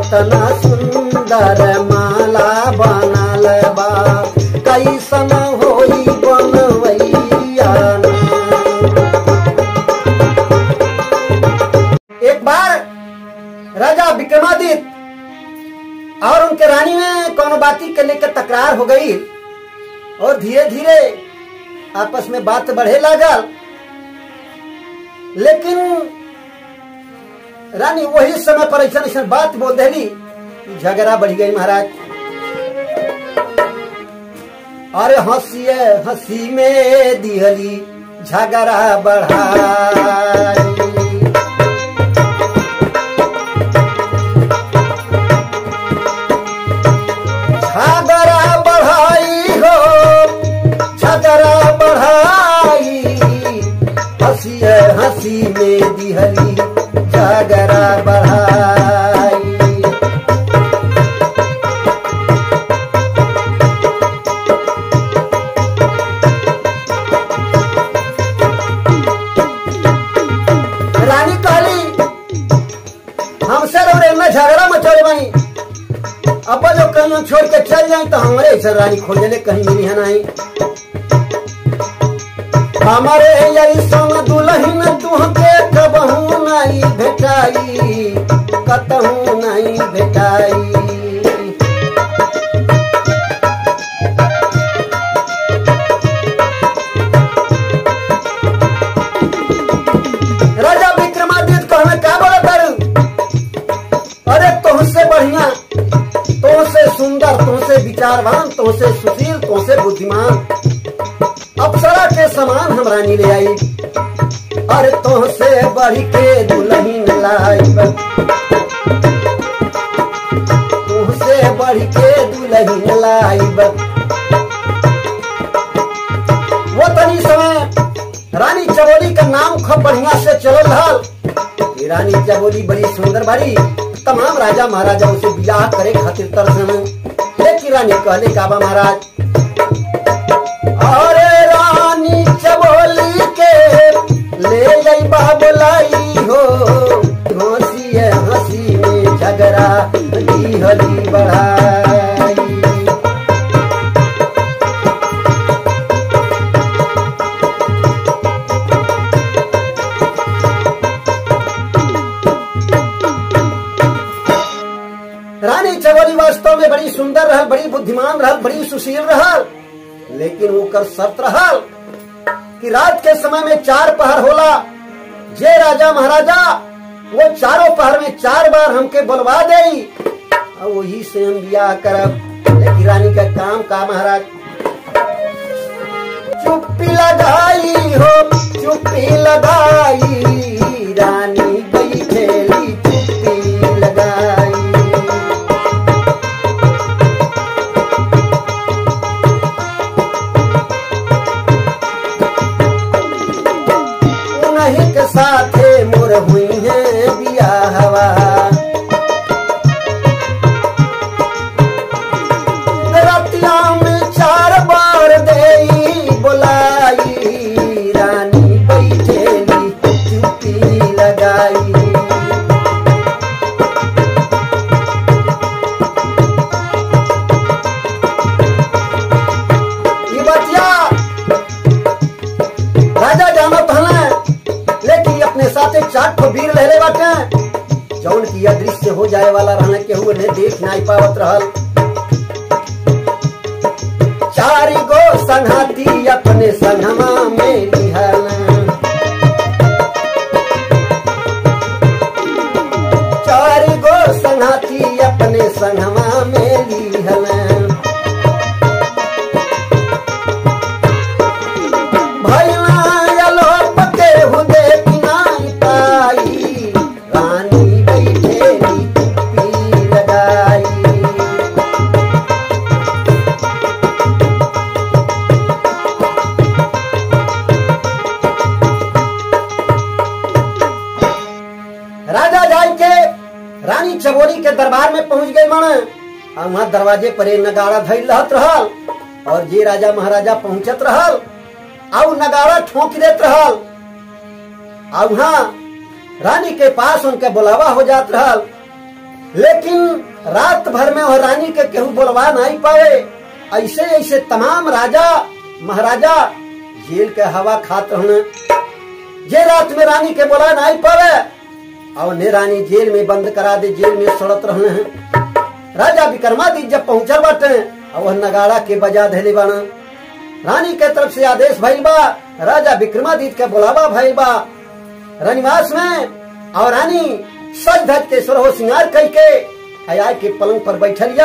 कतना सुंदर माला बनल बा कैसन होई बनवैया ना। एक बार राजा विक्रमादित्य और उनके रानी में कोनो बाती के लेकर तकरार हो गई और धीरे धीरे आपस में बात बढ़े लागल लेकिन रानी वही समय पर ऐसा ऐसा बात बोल देली कि झगड़ा बढ़ गई महाराज अरे हंसिए हंसी में दिहली झगड़ा बढ़ाई झगड़ा बढ़ाई हो झगड़ा बढ़ाई हंसी हंसी में दिहली झगड़ा बढ़ाई रानी कहली हमसे रे में झगड़ा मचोरे बानी अब जो कहीं हम छोड़ के चल जाए तो हमारे ऐसा रानी खोजले कहीं मिली है नहीं हमारे यही सोन दुल्हन तुहके कबहू नहीं भेटाई कतहू नहीं भेटाई राजा विक्रमादित्य कहना क्या बोला करूं अरे तुमसे बढ़िया तुमसे सुंदर तुमसे विचारवान तुमसे सुशील तुमसे बुद्धिमान अप्सरा के समान हम रानी ले आई अरे तुमसे बढ़ के दुल्हन लाई तुमसे बढ़ के दुल्हन लाई वो तनी समय रानी चबोली का नाम खूब बढ़िया से चलल रहल ये रानी चबोली बड़ी सुंदर बाड़ी तमाम राजा महाराजा उसे बियाह करे खातिर तरसन लेकिन रानी कहले काबा महाराज अरे रानी चबोली के ले जाई बोलाई हो हंसी हंसी में झगड़ा दी हली बढ़ाई रानी चवली वास्तव में बड़ी सुंदर रहल बड़ी बुद्धिमान रहल बड़ी सुशील रहल लेकिन ओकर शर्त रहल कि रात के समय में चार पहर होला जे राजा महाराजा वो चारों पहर में चार बार हमके बुलवा दे और वही से हम बियाह करब लेकिन रानी का काम का महाराज चुप्पी लगाई हो चुप्पी लगाई रानी बैठेली चुप्पी लगाई उन्हीं के साथे मोर हुई है बियाहवा रतिया में चार बार देई बोलाई रानी बैठेली चुप्पी लगाई ये बतिया राजा जानत हले लेकिन अपने साथे चार ठो वीर लहले बाटे जौन की अदृश्य हो जाए वाला रहने के हुए ने देख नहीं पावत रहल चार गो संघाती अपने संगमा में लिहल चार गो संघाती अपने संगमा में लिहल भैया लोप के हुदे पिनाई पाई रानी बैठेली चुप्पी लगाई राजा जाय के रानी चबोरी के दरबार में पहुंच गए मन और वहां दरवाजे पर एक नगाड़ा धैल रहत रहल और जे राजा महाराजा पहुंचत रहल और नगाड़ा ठोक देत रहल और वहां रानी के पास उनके बुलावा हो जात रहल लेकिन रात भर में वह रानी के केहू बोलवा नहीं पावे ऐसे ऐसे तमाम राजा महाराजा जेल के हवा खात रहने जे रात में रानी के बोला नहीं पावे और ने रानी जेल में बंद करा दे जेल में सड़त रहने हैं राजा विक्रमादित्य जब पहुंचल बाटे और वह नगाड़ा के बजा धैले बाना रानी के तरफ से आदेश भइल बा राजा विक्रमादित्य के बुलावा भइल बा रनिवास में और रानी सज धज के सुरहो सिंगार कई के आया के पलंग पर बैठलिया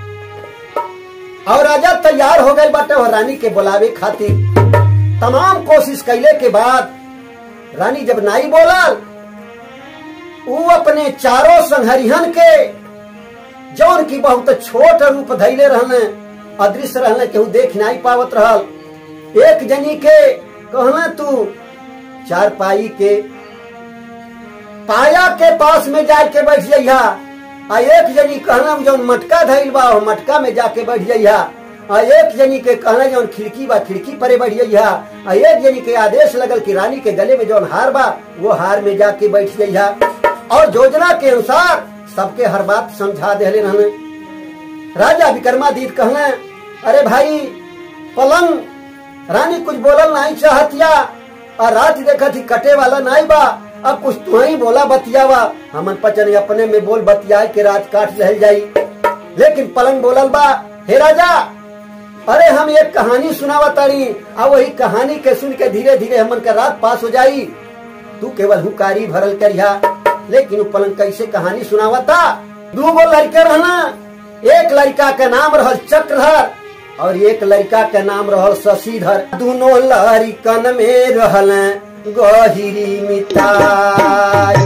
और राजा तैयार हो गए बाटे और रानी के बुलावे खातिर तमाम कोशिश कैले के बाद रानी जब नाई बोलल ऊ अपने चारों संहरिहन के जौन की बहुत छोट रूप धैले रहने अदृश्य रहने केहू देख नहीं पावत रहल एक जनी के कहना तू चार पाई के पाया के पास में जाके बैठ जइहा आ एक जनी कहना जौन मटका धैल बा वो मटका में जाके बैठ जइहा आ एक जनी के कहना जौन खिड़की बा खिड़की परे बैठ जइहा आ एक जनी के आदेश लगल कि रानी के गले में जौन हार बा वो हार में जाके बैठ जइहा और योजना के अनुसार सबके हर बात समझा देले रहने राजा विक्रमादित्य कहने अरे भाई पलंग रानी कुछ बोलल नहीं चाहतिया और रात देखा थी कटे वाला नहीं बा अब कुछ तू ही बोला बतियावा हमन पचन अपने में बोल बतिया के रात काट रह जाई लेकिन पलंग बोलल बा हे राजा अरे हम एक कहानी सुनावा तारी आ वही कहानी के सुन के धीरे धीरे हमन का रात पास हो जाई तू केवल हुकारी भरल करिया लेकिन वो पलंग कैसे कहानी सुनावा था दू गो लड़के रहना एक लड़का के नाम रहल चक्रधर और एक लड़का के नाम रहल शशिधर दोनों लड़कन में रहल गहिरी मिताई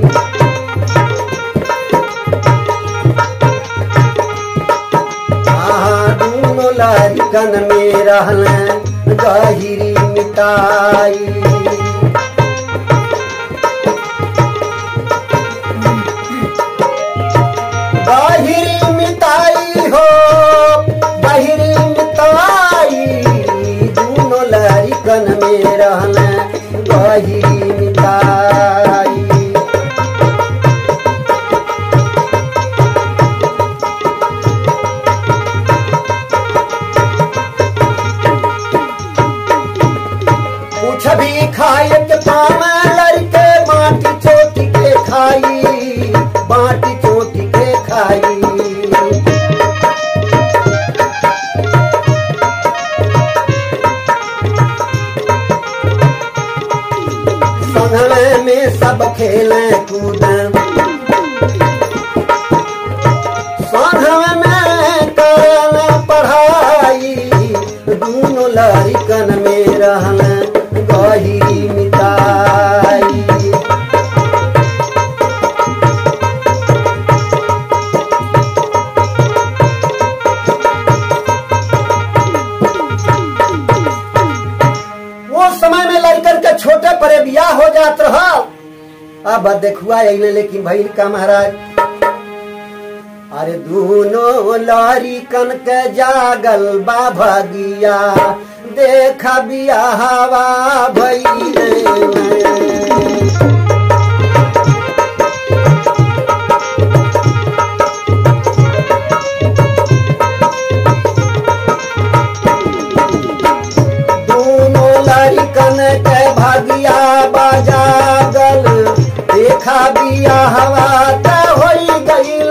दोनों लड़कन में रहल गहिरी मिताई बाहिरी मिताई हो बाहिरी मिताई दोनों लड़कन में रहना बाहिरी मिताई कुछ भी खाए के पाम लड़के माटी चोटी के खाई बाटी चोटी के खाई संघवे में सब खेले कूद संघवे में करन पढ़ाई दोनों लड़कन में रहन गही मिताई वो समय में लड़कन के छोटे परे बियाह हो जात रहा अब देखुआ अइले लेकिन भइल का महाराज अरे दोनों लारी कन के जागल बा भगिया देखा बियाहवा भइले दोनों लड़कन के भागिया बाजागल देखा बिया हवा त होई गईल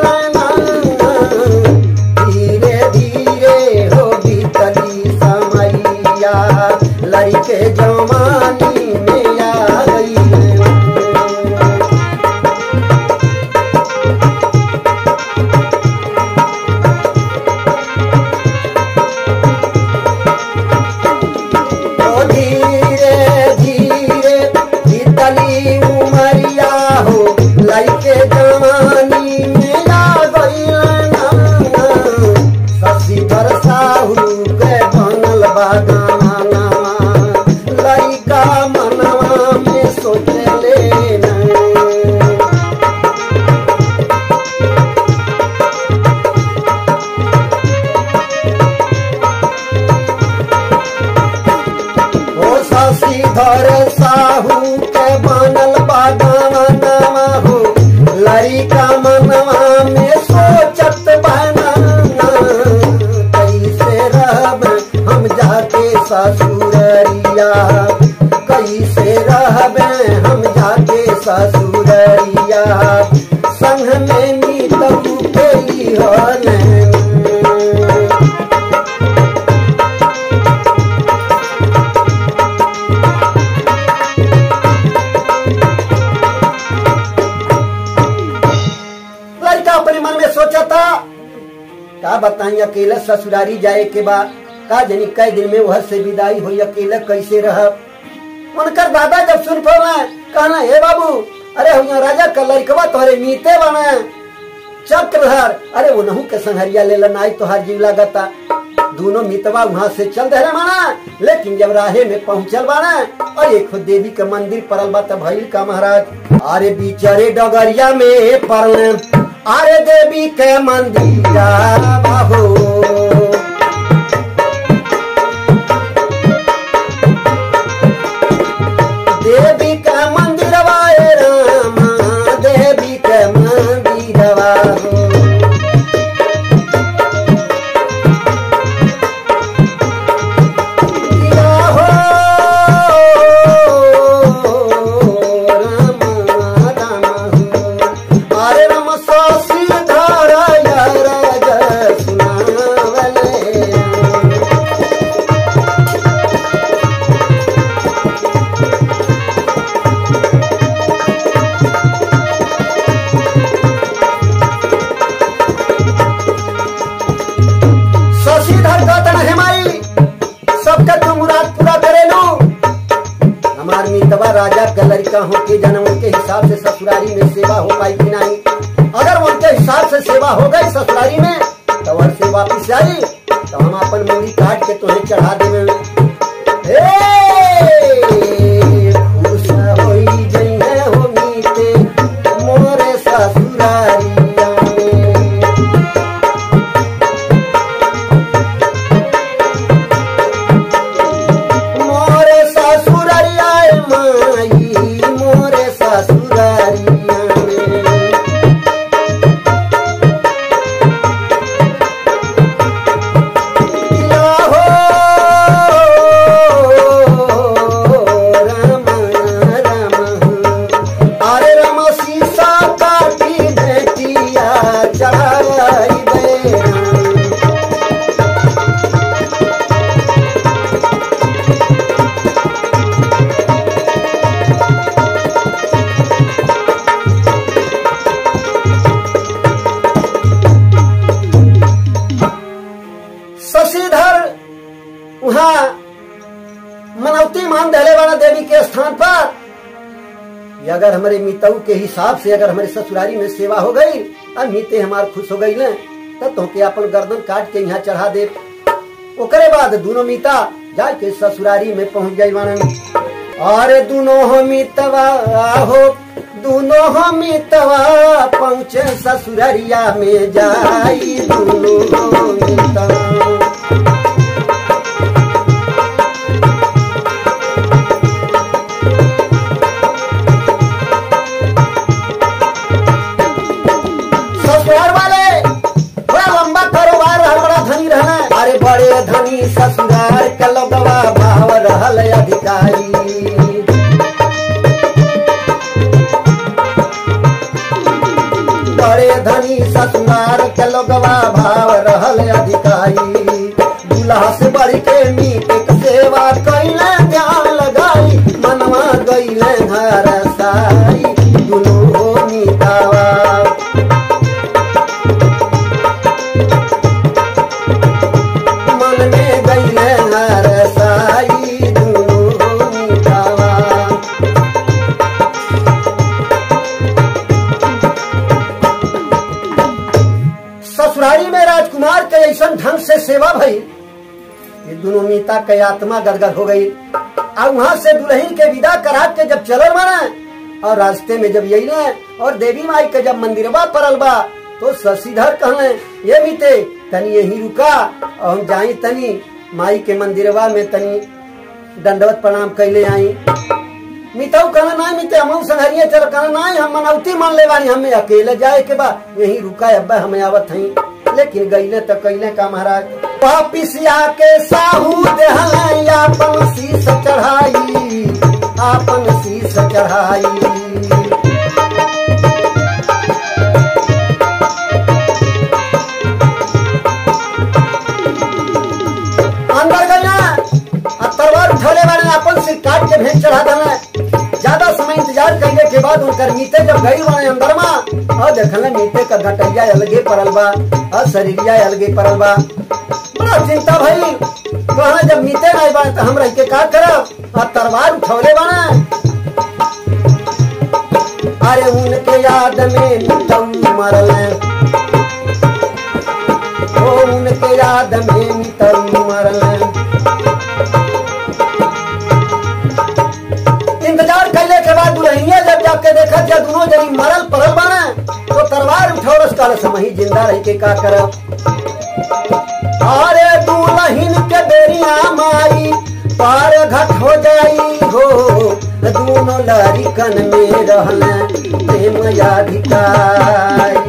धीरे धीरे हो बीतली समैया लड़के जवानी में आ गई ससुररिया संग में मीतऊ के लिहलन लड़का अपने मन में सोचा था का बताई अकेले ससुरारी जाए के बाद का जनी कई दिन में वह से विदाई हुई अकेले कैसे रह उनकर दादा जब सुन पड़ा कहना हे बाबू अरे हुआ राजा का लड़कवा तोहरे मीते बना चक्रधर अरे वो नहू के संहरिया ले लनाई तोहार जीव लागता दोनों मितवा वहाँ से चल दे माना लेकिन जब राहे में पहुंचल बाना और एक खुद देवी के मंदिर परल बा तब भइल का महाराज अरे बिचारे डगरिया में परल अरे देवी के मंदिर बाहो देवी का मंदिर वाए रामा देवी का मंदिर हो किया हो रामा रामा हो। अरे राम सासी धारा यार सुनावले शशिधर गौतम हेमाई सबका तू मुराद पूरा करेलू हमार मितवा राजा का लड़का हो के जन्म उनके हिसाब से ससुरारी में सेवा हो पाई कि नहीं अगर उनके हिसाब से सेवा हो गई ससुरारी में तो वह से वापिस आई तो हम अपन मूड़ी काट के तुम्हें चढ़ा देवे हे, खुश होई जइहे हो मीते मोरे ससुरारिया में मोरे ससुररिया माई मोरे ससुररिया में किया हो राम राम अरे राम सीसा काटी बेटिया चढ़ाई दे शशिधर वहाँ मनौती मान दहले वाला देवी के स्थान पर कि अगर हमारे मितऊ के हिसाब से अगर हमारे ससुरारी में सेवा हो गई और मीते हमार खुश हो गई न तब तो के अपन गर्दन काट के यहाँ चढ़ा दे ओकरे बाद दोनों मीता जाके ससुरारी में पहुंच गई वानन अरे दोनों हो मितवा हो दोनों हो मितवा पहुँचे ससुररिया में जाई दोनों हो मितवा ससुराल वाले बड़ा लंबा कारोबार रहल बड़ा धनी रहना अरे बड़े धनी ससुराल के लोगवा भाव रहल अधिकारी बड़े धनी ससुराल के लोगवा भाव रहल अधिकारी दूल्हा से बढ़ के मीट के सेवा कैले ध्यान लगाई मनवा गईले घर साई दुनू हो मीतावा मन में गईले हर साई दुनू मीठावा ससुरारी में राजकुमार के ऐसा ढंग से सेवा भई ये दोनों मीता के आत्मा गदगद हो गई और वहां से दुल्हन के विदा करा के जब चलल माना और रास्ते में जब यही और देवी माई के जब मंदिरवा परल बा तो शशिधर कहले ये मीते तनी यही रुका और हम जाई तनी माई के मंदिरवा में तनी दंडवत प्रणाम कैले आई मिताऊ कहना नहीं मिते हम संहरिए चल कहना नहीं हम मनौती मान ले बानी हमें अकेले जाए के बा यही रुका अब्बा हमें आवत हई लेकिन गईले तो कैले का महाराज वापिस आके साहू देहल आपन शीस चढ़ाई आपन शीस चढ़ाई बाद उनकर मीते जब गई बने अंदर में और देखल मीते का घटैया अलगे पड़ल बा और शरीरिया अलगे पड़ल बा बड़ा चिंता भई कहा जब मीते नहीं बने तो हम रह के का करब और तलवार उठौले बने अरे उनके याद में तुम मरल ओ उनके याद में तुम मरल इंतजार कैले के बाद दुल्हनिया जब जाके देखा जब दोनों जनी मरल पड़ल बने तो तलवार उठौरस काल समही जिंदा रह के का करब अरे दुल्हन के बेरिया माई पार घट हो जाई हो दोनों लड़िकन में रहल प्रेम याधिकारी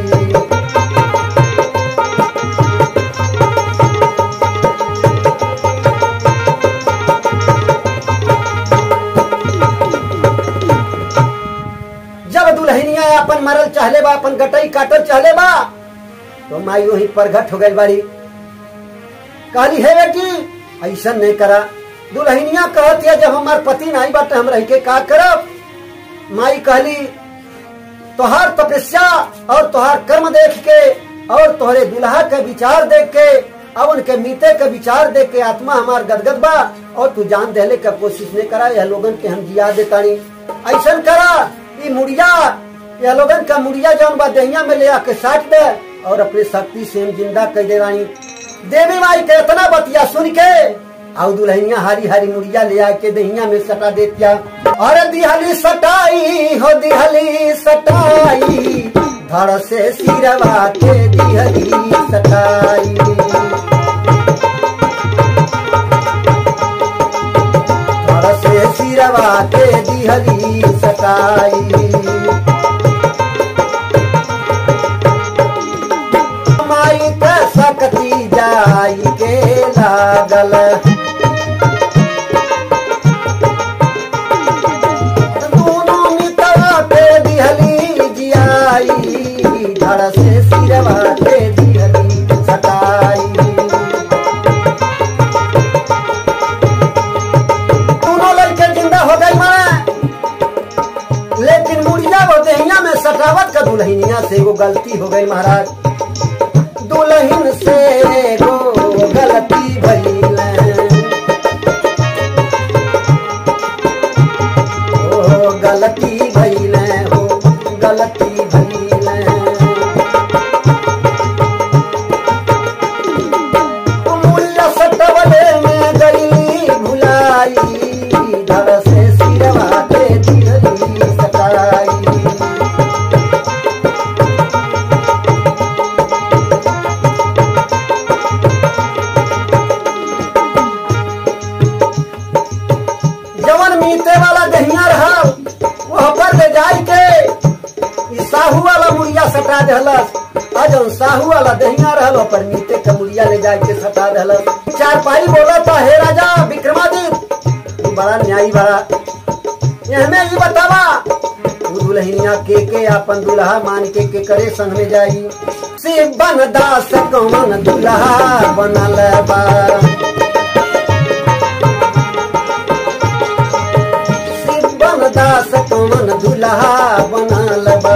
जब दुल्हनिया अपन मरल चाहले बा अपन गटई काटल चाहले बा तो माई वही प्रगट हो गई बाड़ी कहली है बेटी ऐसा नहीं करा दुल्हनिया कहत है जब हमार पति नहीं बाटे हम रह के का करब माई कहली तोहार तपस्या और तोहार कर्म देख के और तोहरे दुल्हा के विचार देख के अब उनके मीते के विचार देख के आत्मा हमार गदगद बा और तू जान देले का कोशिश नहीं करा यह लोगन के हम जिया देतानी ऐसा करा ई मुड़िया यह लोगन का मुड़िया जौन बा दहिया में ले आके साट दे और अपने शक्ति से हम जिंदा कर दे रानी देवी माई के इतना बतिया सुन के आउ दुल्हनिया हारी हारी मुड़िया ले आके दहिया में सटा देतिया और दिहली सटाई हो दिहली सटाई धड़ से सिरवा के दिहली सटाई धड़ से सिरवा के दिहली सटाई माई के सकती जाई के लागल दोनों मितवा पे दिहली जियाई धड़ से सिरवा के दिहली सटाई दोनों लड़के जिंदा हो गई मारे लेकिन मुड़िया वो दहिया में सटावत का दुल्हनिया से वो गलती हो गई महाराज दुल्हन से गो गलती भइल ओ गलती भइल हो गलती भइल मुड़िया सटवले में गई भुलाई धड़ से सिरवा के दिहली सटाई जवन मीते वाला दहिया रहल वह पर ले जाई के ई साहू वाला मुड़िया सटा देहलस आ जौन साहू वाला दहिया रहल ओह पर मीते के मुड़िया ले जाई के सटा देहलस चार पाई बोला था हे राजा विक्रमादित्य ई बड़ा न्यायी बड़ा एहमे ई बतावा उ दुल्हनिया के के अपन दुल्हा मान के के करे संग में जाई शिव बन दास कौन दुल्हा बनल बा शिवन दास कौन दुल्हा बनल बा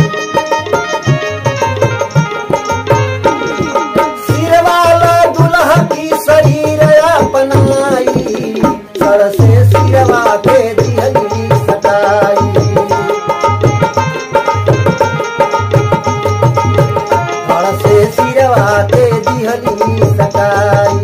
सिरवाला दुल्हा की शरीर अपनाई सर से सिरवा के दिहली सटाई सर से सिरवा के दिहली सटाई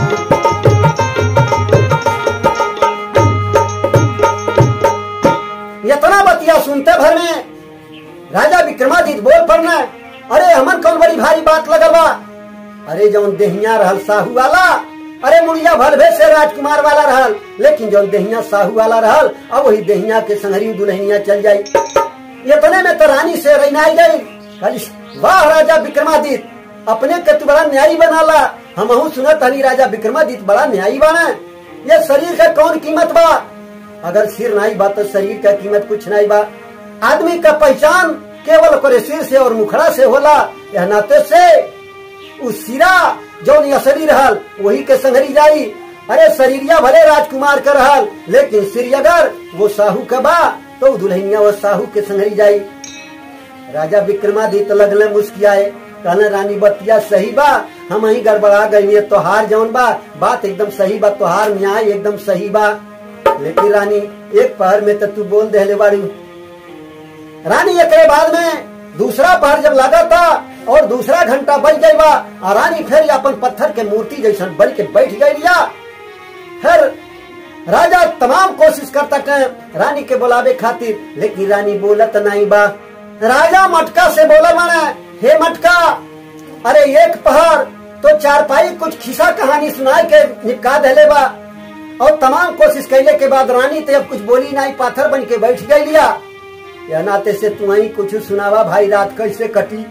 इतना बतिया सुनते भर में राजा विक्रमादित्य बोल पड़ना अरे हमन कौन बड़ी भारी बात लगल बा अरे जौन देहिया रहल साहू वाला अरे मुड़िया भलभे से राजकुमार वाला रहल लेकिन जौन देहिया साहू वाला रहल अब वही देहिया के संगरी दुल्हनिया चल जाई इतने में तो रानी से रैनाई गई कहली वाह राजा विक्रमादित्य अपने के तू बड़ा न्यायी बनाला हमहू सुनत हनी राजा विक्रमादित्य बड़ा न्यायी बना ये शरीर का कौन कीमत बा अगर सिर नहीं बा तो शरीर का कीमत कुछ नहीं बा आदमी का पहचान केवल ओकरे सिर से और मुखड़ा से होला यह नाते से उस सिरा जौन असली रहल वही के संगरी जाई अरे शरीरिया भले राजकुमार का रहल लेकिन सिर अगर वो साहू का बा तो दुल्हनिया वो साहू के संगरी जाई राजा विक्रमादित्य लगले मुस्कियाए कहले रानी बतिया सही बा हम ही गड़बड़ा गई तोहार जौन बा बात एकदम सही बा तोहार न्याय एकदम सही बा लेकिन रानी एक पहर में तो तू बोल दे बाड़ी रानी एक बाद में दूसरा पहर जब लगा था और दूसरा घंटा बज गई बा और रानी फिर अपन पत्थर के मूर्ति जैसा बन के बैठ गई लिया फिर राजा तमाम कोशिश करता के रानी के बुलावे खातिर लेकिन रानी बोलत नहीं बा राजा मटका से बोला माने हे मटका अरे एक पहर तो चारपाई कुछ खिसा कहानी सुनाए के निपका देले बा और तमाम कोशिश कैले के बाद रानी तो अब कुछ बोली नहीं पाथर बन के बैठ गई लिया या नाते से तू ही कुछ सुनावा भाई रात कैसे कटी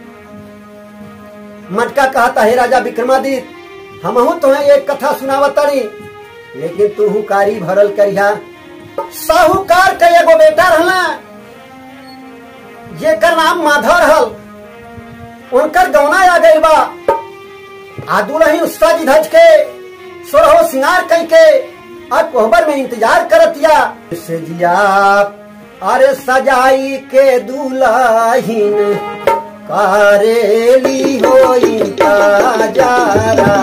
मटका कहता है राजा विक्रमादित्य हम तुम्हें एक कथा सुनावतनी लेकिन तू कारी भरल करिया साहूकार का एगो बेटा रहला जेकर नाम माधव रहल उनकर गौना आ गई बा आदुल ही उसका जी धज के सोरहो सिंगार कई के और कोहबर में इंतजार करतिया से जिया अरे सजाई के दुल्हीन कारेली हो इंतजारा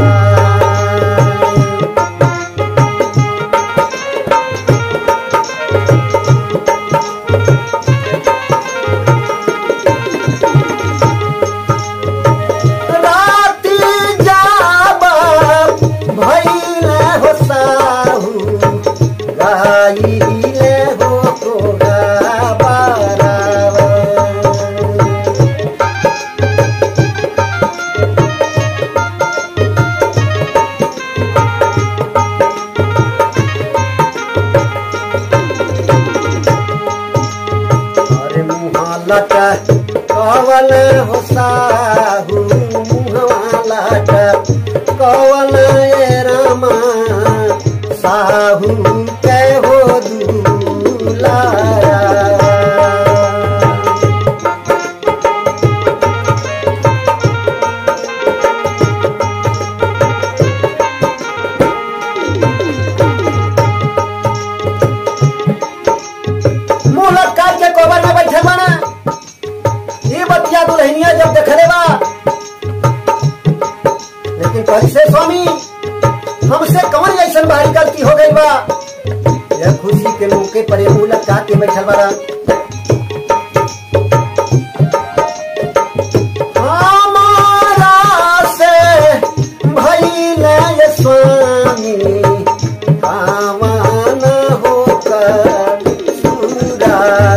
राती जाब भइल हो साहू गाइले हो तोरा बारावा। अरे मुहालट कवल हो साहू मुहालट कवल ए रामा साहू के हो दुलारा मुंह लटका के कोबर में बैठे बना ये बतिया दुल्हनिया जब देखले बा लेकिन कैसे स्वामी हमसे कौन ऐसा भारी गलती हो गई बा यह खुशी के मौके पर ये मुंह लटका के बैठल बड़ा हमारा से भइल ये स्वामी पावन होकर सुरावा।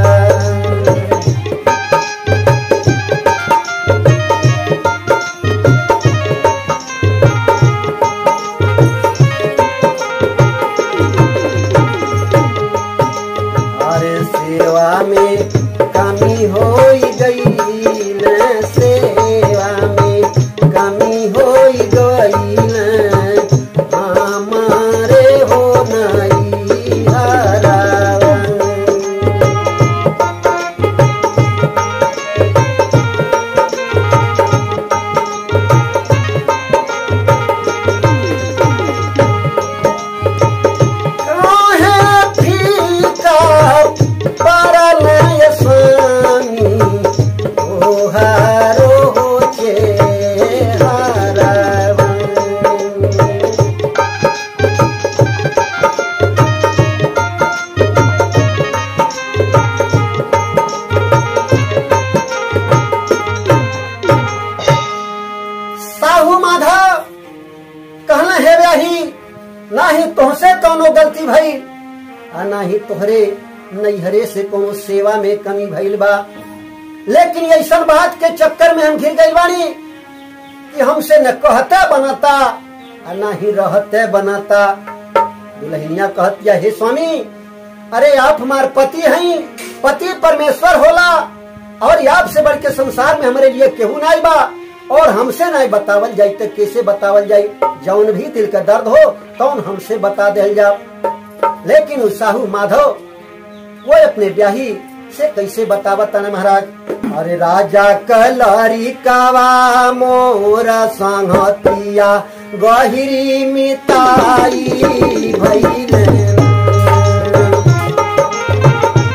अरे सेवा में कमी हो गई न सेवा में कमी हो गई न हमारे हो नहीं हरावा। काहे फीका पड़ल ये स्वामी ओहारो चेहरावा। साहू माधव कहना है व्याही ना ही तुहसे कोनो गलती भई आ ना ही तोहरे नैहरे से कोनो सेवा में कमी भइल बा लेकिन ऐसा बात के चक्कर में हम घिर गई बानी कि हमसे न कहते बनाता आ ना ही रहते बनाता दुल्हनिया कहतिया हे स्वामी अरे आप हमार पति हैं पति परमेश्वर होला और आप से बढ़ के संसार में हमारे लिए केहू नहीं बा और हमसे नहीं बतावल जाई तो कैसे बतावल जाई जौन भी दिल का दर्द हो तौन हमसे बता दिल जाओ लेकिन उस साहू माधव वो अपने ब्याही से कैसे बतावत ना महाराज अरे राजा कलारी कावा मोरा संगतिया गहिरी मिताई भइले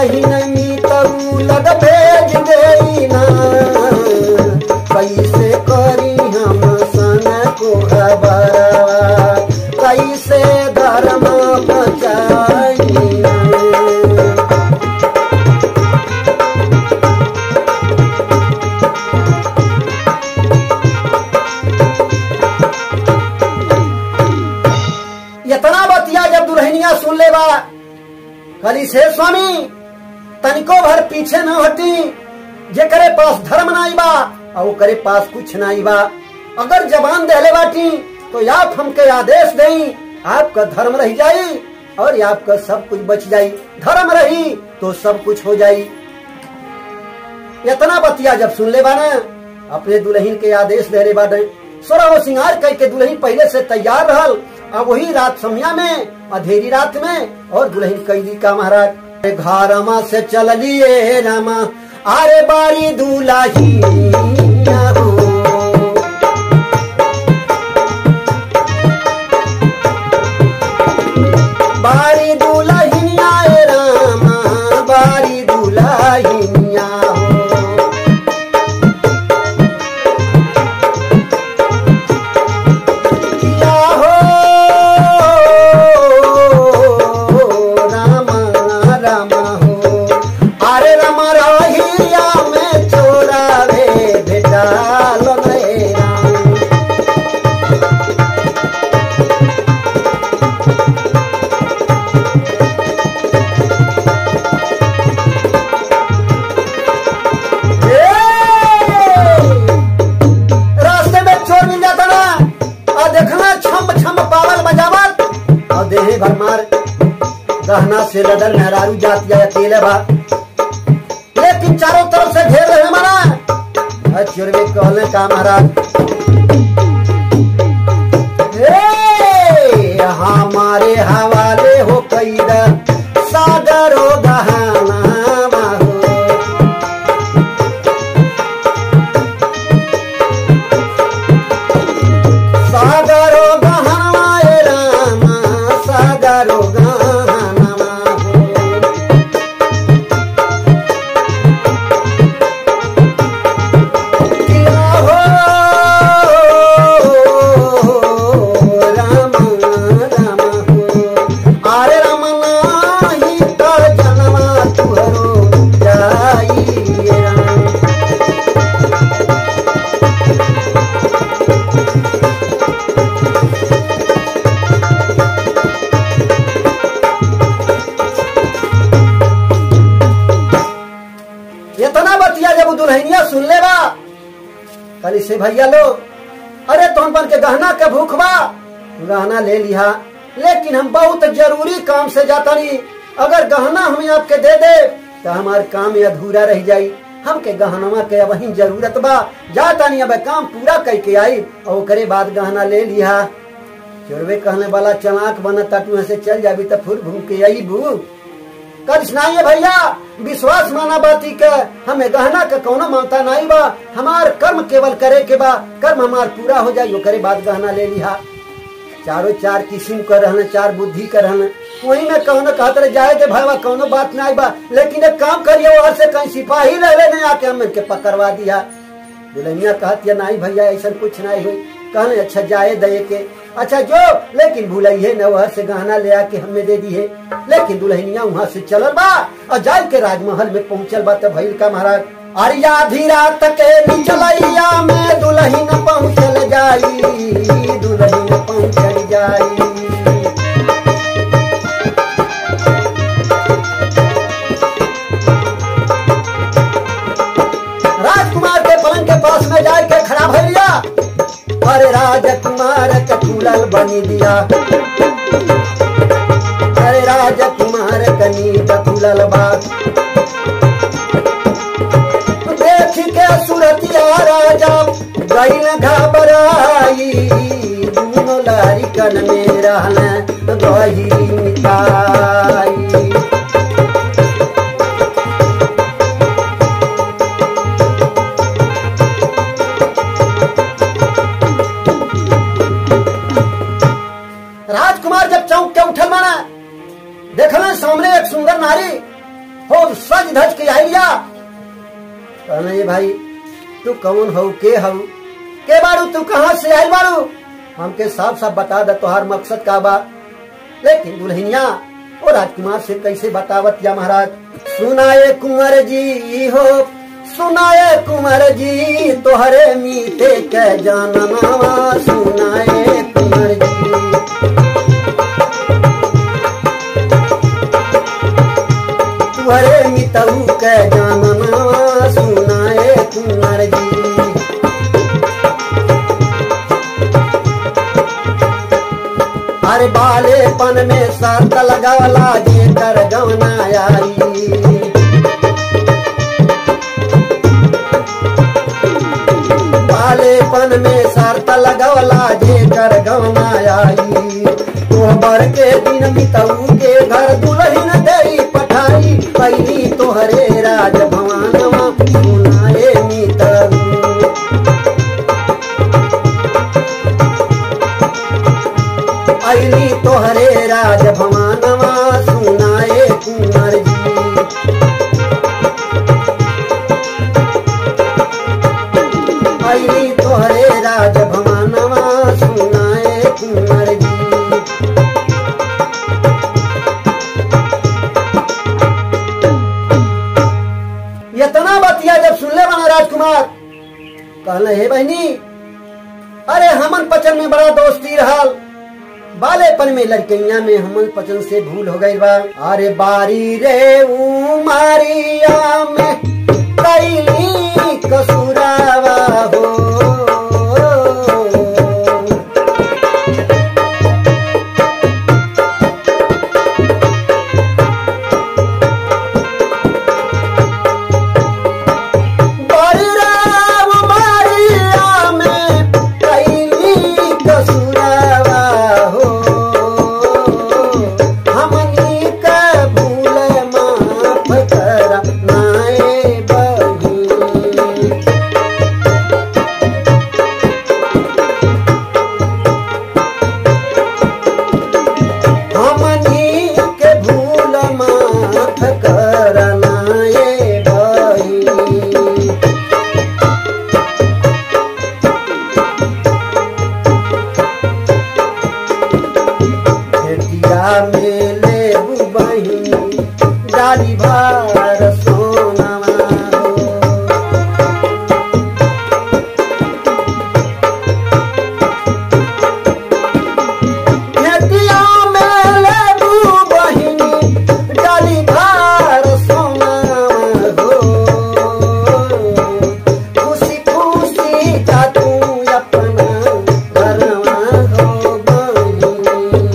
दुलहिन मीतऊ लग भेज गई ना कैसे करी हम सन को खबर कैसे धर्म बचाई इतना बतिया जब दुल्हनिया सुन ले बा कली से स्वामी तनिको भर पीछे न हटी जे करे पास धर्म नाई बा और वो करे पास कुछ नाई बा अगर जबान दहले बाटी तो आप हमके आदेश देई आपका धर्म रह जाई और आपका सब कुछ बच जाई धर्म रही तो सब कुछ हो जाई इतना बतिया जब सुन ले बाना अपने दुल्हन के आदेश दे रहे बाटे सोरा वो सिंगार कह के दुल्हन पहले से तैयार रहल अब वही रात समिया में अधेरी रात में और दुल्हन कैदी का महाराज घरमा से चल लिए रामा अरे बारी दुलाही हो बारी दुलहिनिया ए रामा बारी दुलहिनिया हो किया हो रामा रामा हो अरे रामा रहिया में चोरा रे बेटा रे राम रास्ते में चोर मिल जाता ना और देखना छम छम पावल बजावल और देहे भर मार गहना से लदर मेहरारू जात जाए अकेले बा लेकिन चारों तरफ से घेर रहे मारा और चोर में कहले का महाराज ए, हमारे हवाले हो कैदा सागरो गहना हो सागरो गहना ए रामा सागरो गहना हो किया हो राम राम हो अरे राम नाही तो जनवा तुहरो जाई राम इतना बतिया जब उ दुल्हनिया सुन ले बा कल से भैया लो अरे तुम बन के गहना के भूख बा गहना ले लिया लेकिन हम बहुत जरूरी काम से जाता नहीं अगर गहना हमें आपके दे दे तो हमार काम ये अधूरा रह जाई हमके गहनवा के वही जरूरत बा जाता नहीं अब काम पूरा करके आई और ओकरे बाद गहना ले लिया चोरवे कहने वाला चलाक बना ताटू से चल जाबी तो फिर घूम के आई बू कल सुनाइए भैया विश्वास माना बाती के हमें गहना का कौनो मानता नहीं बा हमार कर्म केवल करे के बा कर्म हमार पूरा हो जाए करे बाद गहना ले लिहा चारों चार किस्म का रहना चार बुद्धि का रहना वही में कौनो कहते रहे जाए दे भैया कौनो बात नहीं बा लेकिन एक काम करिए वहां से कहीं सिपाही रह ले नहीं आके हम इनके पकड़वा दिया दुल्हनिया कहती नहीं भैया ऐसा कुछ नहीं हुई कहने अच्छा जाए दे के अच्छा जो लेकिन भूलइए न वह से गहना ले आके हमें दे दी है लेकिन दुल्हनिया वहां से चलल बा और जाए के राजमहल में पहुंचल बा तो भैल का महाराज अरिया आधी रात के निचलैया में दुल्हन पहुंचल जाई दुल्हन पहुंचल जाई राजकुमार के पलंग के पास में जाए के खड़ा भैया अरे राजकुमार के फूलल बनी दिया अरे राजकुमार कनी फूलल बात देख के सुरतिया राजा गैल घबराई दोनों लारिकन में रहन गही मिठाई राजकुमार जब चौंक के उठल माना देखल सामने एक सुंदर नारी हो खूब सज धज के आइया कहना ये भाई तू कौन हो के हो के बारू तू कहाँ से आयल बारू हमके साफ साफ बता दे तोहार मकसद का बा लेकिन दुल्हनिया और राजकुमार से कैसे बतावत या महाराज सुनाए कुंवर जी हो सुनाए कुंवर जी तोहरे मीते के जाननावा सुनाए कुंवर जी तुहरे मितऊ के जाननावा सुनाए कुंवर जी अरे बालेपन में शर्त लगावला जे कर गवना आई बालेपन में शर्त लगावला जे कर गवना आई तोहबर के दिन बितऊ के घर दुल्हन दई पठाई पहली तोहरे राज भवानवा सुनाए मितऊ अली तोहरे राज भवानवा सुनाए कुंवर जी अली तोहरे राज भवानवा सुनाए कुंवर जी इतना बतिया जब सुनले बना राजकुमार कहले हे बहनी अरे हमन पचन में बड़ा दोस्ती रहल बालेपन में लड़कैया में हमन पचन से भूल हो गई बा अरे बारी रे उमारिया में कैली कसुरावा हो बारी रे उमारिया में कैली कसुरावा हो हमनी का भूल माफ करा नाए बही हमनी के भूल माफ करना ये भाई भेटिया में ले बही डाली भार सोनवा हो खेतिया में लेबू बहिनी डाली भार सोना हो खुशी खुशी जा तू अपना घरवा हो बहिनी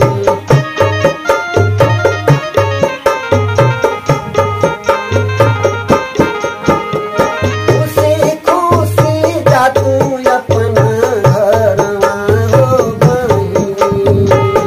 खुशी खुशी जा तू अपना घरवा हो बहिनी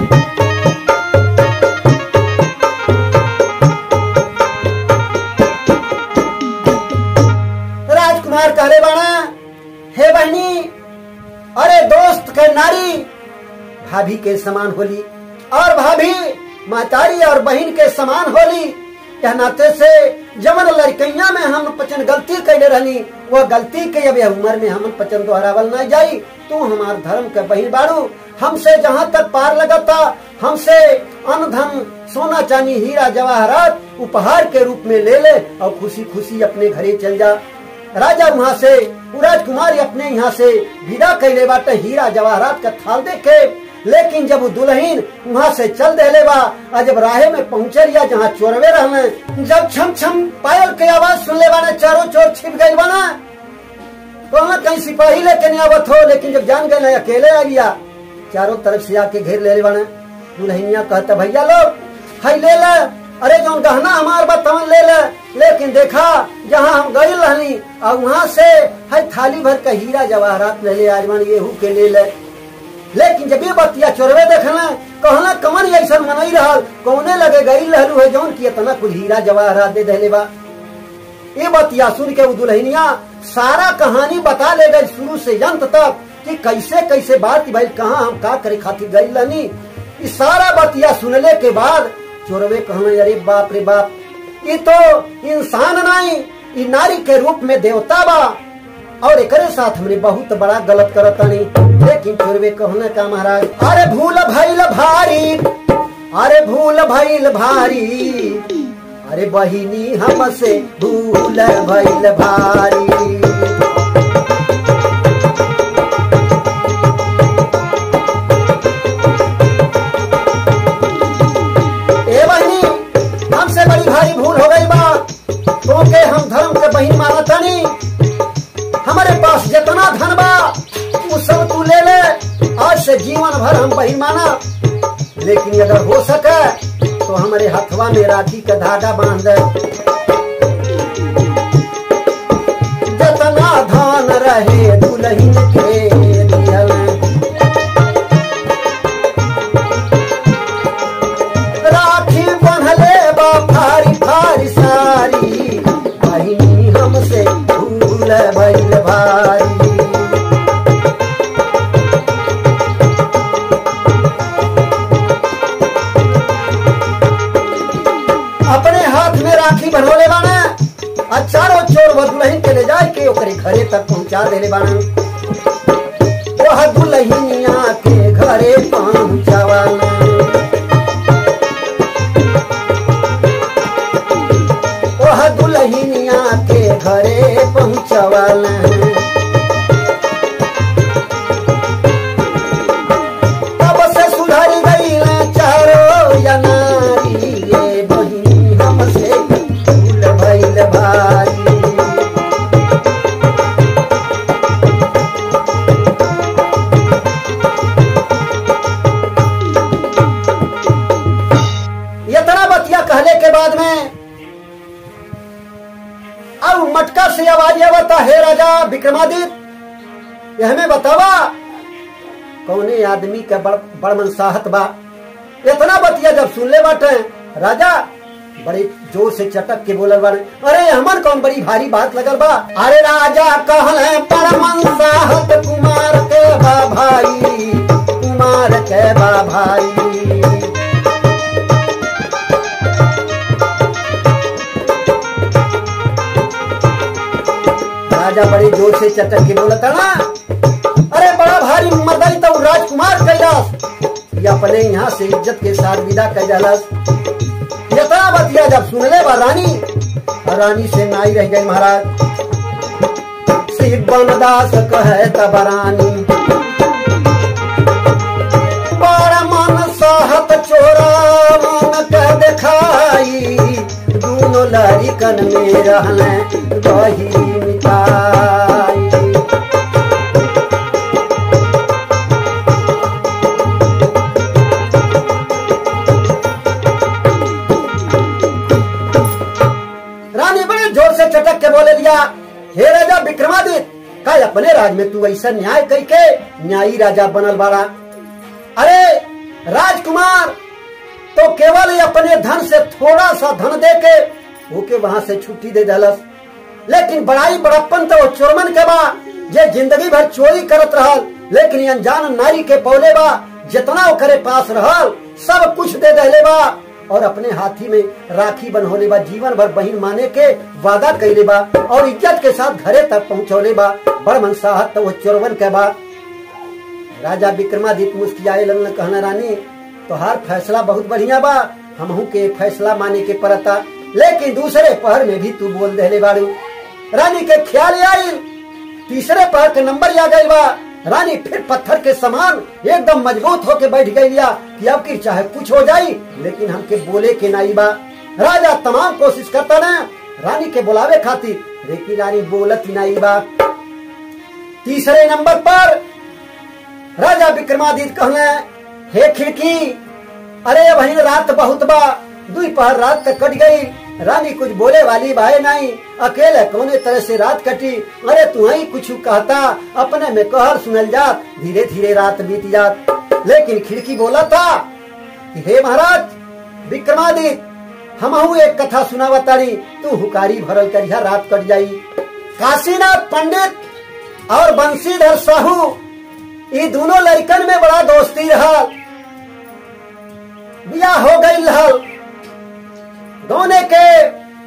राजकुमार कहले बाणा हे बहनी अरे दोस्त के नारी भाभी के समान होली और भाभी मातारी और बहन के समान होली यह नाते से जमन लड़कैया में हम पचन गलती कैले रहनी वो गलती के अब यह उम्र में हम पचन दोहरावल न जाई तू हमार धर्म के बहन बाड़ू हमसे जहाँ तक पार लगता हमसे अन्न धन सोना चांदी हीरा जवाहरात उपहार के रूप में ले ले और खुशी खुशी अपने घरे चल जा राजा वहाँ से वो राजकुमारी अपने यहाँ से विदा कैले बाटे हीरा जवाहरात का थाल देखे लेकिन जब वो दुल्हन वहाँ से चल देले बा और जब राहे में पहुँचे रिया जहाँ चोरवे रहने जब छम छम पायल के आवाज सुन ले बाने चारों चोर छिप गई बाना तो वहाँ कहीं सिपाही लेके नहीं आवत हो लेकिन जब जान गए अकेले आ गया चारों तरफ से आके घेर ले ले बाने दुल्हनिया कहता भैया लोग हाई ले ले अरे जो गहना हमार बा तवन ले ले लेकिन देखा जहाँ हम गई रहनी और वहाँ से हाई थाली भर का हीरा जवाहरात ले ले आजमान गेहूं के ले ले लेकिन जब ये बतिया चोरवे देखला कहला कमन ऐसा मनई रहल कौने लगे गई रहलू है जौन की इतना कुल हीरा जवाहरात दे देले बा ये बतिया सुन के वो दुल्हनिया सारा कहानी बता ले गई शुरू से अंत तक कि कैसे कैसे बात भाई कहाँ हम का करे खातिर गई रहनी ई सारा बतिया सुनले के बाद चोरवे कहना अरे बाप रे बाप ये तो इंसान नहीं ये नारी के रूप में देवता बा और एकरे साथ हमने बहुत बड़ा गलत करतानी लेकिन चोरवे कहने का महाराज अरे भूल भइल भारी अरे भूल भइल भारी अरे बहिनी हमसे भूल भइल भारी ए बहिनी हमसे बड़ी भारी भूल हो गई बा क्योंकि हम धर्म के बहिन मानता नहीं हमारे पास जितना धन बा वो सब तू ले ले आज से जीवन भर हम बहिन माना लेकिन अगर हो सके तो हमारे हथवा में राखी का धागा बांध दे जितना धन रहे दुल्हन के दियल राखी बंधले बा फारी फारी सारी बहिनी हमसे भूल भइल भारी अपने हाथ में राखी बनोले बाना आ चारों चोर वह दुल्हन के ले जाए के ओकरे घरे तक पहुंचा देले बाना वह दुल्हनिया के घरे पहुंचावाना वह दुल्हनिया के घरे पहुंचवल तब से सुधर गई चारो या नारी ये बहिनी हमसे भूल भइल भारी इतना बतिया कहले के बाद में अब मटका से आवाज आवता हे राजा विक्रमादित्य ये हमें बतावा कौने आदमी का बड़ बड़ मनसाहत बा इतना बतिया जब सुन ले बाटे राजा बड़े जोर से चटक के बोलल बारे अरे हमन कौन बड़ी भारी बात लगल बा अरे राजा कहले पर मनसाहत कुमार के बा भाई कुमार के बा भाई राजा बड़े जोर से चटक के बोलता ना अरे बड़ा भारी मर्दाई तो राजकुमार कैलाश ये अपने यहाँ से इज्जत के साथ विदा कैलाश यतना बतिया जब सुनले बा रानी और रानी से नाई रह गई महाराज श्री बनदास कहे तब रानी बड़ा मन साहत चोरा मन के देखाई दोनों लड़िकन में रहने दही मिठाई रानी बड़े जोर से चटक के बोले लिया हे राजा विक्रमादित्य का अपने राज में तू ऐसा न्याय कई के न्यायी राजा बनल बाड़ा अरे राजकुमार तो केवल ही अपने धन से थोड़ा सा धन दे के ओके वहां से छुट्टी दे दलस लेकिन बड़ाई बड़प्पन तो चोरमन के बा जे जिंदगी भर चोरी करत रहल लेकिन ये अनजान नारी के पौले बा जितना ओकरे पास रहल सब कुछ दे दहले बा और अपने हाथी में राखी बनहोले बा जीवन भर बहिन माने के वादा कैले बा और इज्जत के साथ घरे तक पहुंचौले बा बड़ मनसाहत तो वो चोरवन के बा राजा विक्रमादित्य मुस्कियाए लगन कहना रानी तोहार फैसला बहुत बढ़िया बा हमहू के फैसला माने के पड़ता लेकिन दूसरे पहर में भी तू बोल देले बारू रानी के ख्याल आई तीसरे पहर के नंबर आ गई बा रानी फिर पत्थर के समान एकदम मजबूत होके बैठ गई लिया कि अब की चाहे कुछ हो जाई लेकिन हमके बोले के नाई बा राजा तमाम कोशिश करता ना रानी के बुलावे खातिर लेकिन रानी बोलत ही नाई बा तीसरे नंबर पर राजा विक्रमादित्य कहले हे खिड़की अरे बहन रात बहुत बा दुई पहर रात तक कट गई रानी कुछ बोले वाली भाई नहीं अकेले कोने तरह से रात कटी अरे तू ही कुछ कहता अपने में कहर सुनल जात धीरे धीरे रात बीत जात लेकिन खिड़की बोला था कि हे महाराज विक्रमादित्य हमहू एक कथा सुनावतारी तू हुकारी भरल करिया रात कट जाई काशीनाथ पंडित और बंशीधर साहू ये दोनों लड़कन में बड़ा दोस्ती रहा बिया हो गई रहल दोने के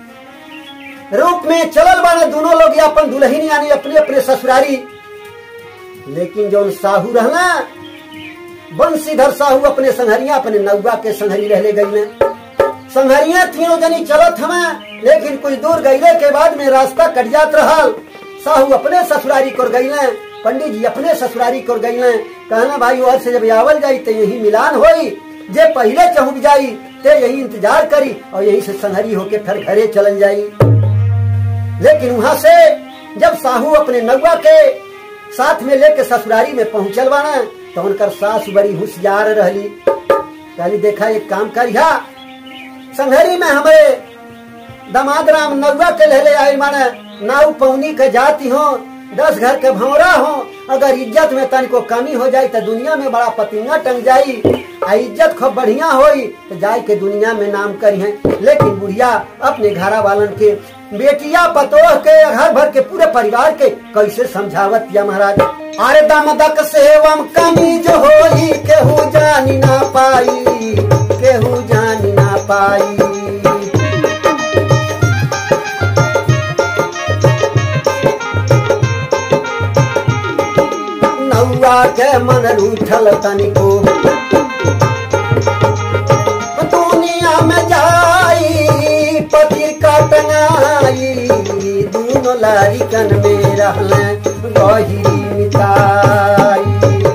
रूप में चलल बाने दोनों लोग अपन दुल्हन यानी अपने अपने ससुरारी लेकिन जो साहू रहना बंशीधर साहू अपने संहरिया अपने नौवा के संहरी रहले गई संहरिया तीनों जनी चलत हमें लेकिन कुछ दूर गईले के बाद में रास्ता कट जात रहल साहू अपने ससुरारी कर गईले पंडित जी अपने ससुरारी कर गईले कहना भाई और से जब आवल जाई तो यही मिलान होई जे पहले चहुक जाई ते यही इंतजार करी और यही से संहरी होके फिर घरे चलन जाई लेकिन वहां से जब साहू अपने नौवा के साथ में लेके ससुरारी में पहुंचल बाना तो उनकर सास बड़ी होशियार रहली कहली देखा एक काम करिया संघरी में हमारे दामाद राम नौवा के लहले आई माने नाव पौनी के जाती हो दस घर के भौरा हो अगर इज्जत में तनिको कमी हो जाई तो दुनिया में बड़ा पतिंगा टंग जाई आ इज्जत खूब बढ़िया होई तो जाई के दुनिया में नाम करी है लेकिन बुढ़िया अपने घरा वालन के बेटिया पतोह के घर भर के पूरे परिवार के कैसे समझावत या महाराज अरे दमदक सेवम कमी जो होई केहू जानी ना पाई केहू जानी ना पाई नौआ के मन रूठल तनिको दुनिया में जाई पति का टंगाई दोनों लारिकन में रहल गही मिताई